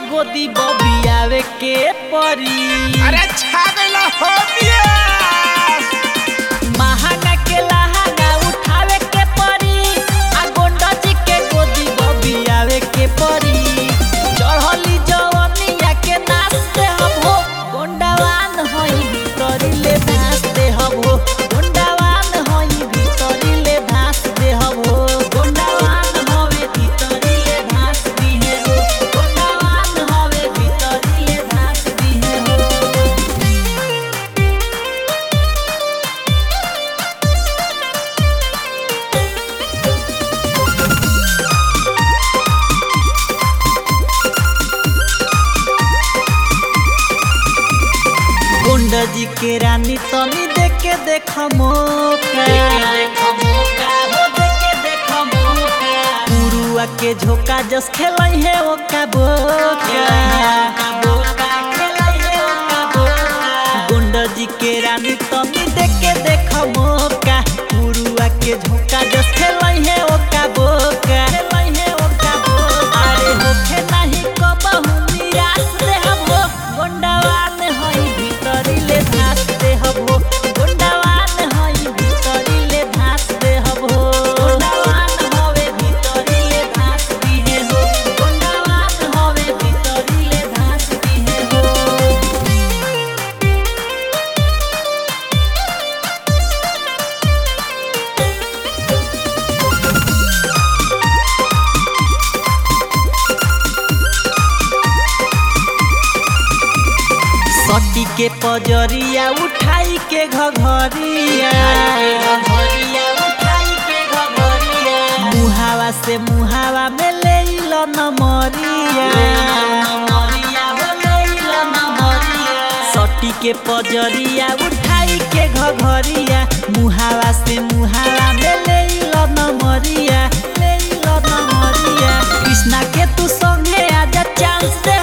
गोदी बबियावे के परी अरे छा गइला हो बियास महाना के लहाना उठावे के परी आ गोंडा जी के गोदी बबियावे के परी चढ़ली जवनिया के नाचते हम हो गोंडावान होई भीतरी ले नाचते हम हो गोंडावान होई भीतरी ले नाचते हम हो गोंडावान होवे भीतरी ले नाचती है हो गोंडावान होवे भीतरी ले नाचती है हो गुंडा जी के रानी तनी देख के देख मौका पुरुआ के झोका जस खेलाई है ओका बोका गुंडा जी के रानी तनी देख के देख मौका पुरुआ के झोका जस खेलाई है ओका बोका खेलाई है ओका बोका अरे होखे नाही कबहू निराश रे हम हो गोंडावान हई भीतरी ले धास दे हम हो गोंडावान हई भीतरी ले धास दे हम हो गोंडावान हवे भीतरी ले धास दिहे हो गोंडावान हवे भीतरी ले धास दिहे हो सटी के पजरिया उठाई के घघरिया मुहावा से मुहावा में ले लो नमरिया सटी के पजरिया उठाई के घघरिया मुहावा से मुहावा में ले लो नमरिया ले लो नमरिया कृष्णा के तू संगे आजा चांस दे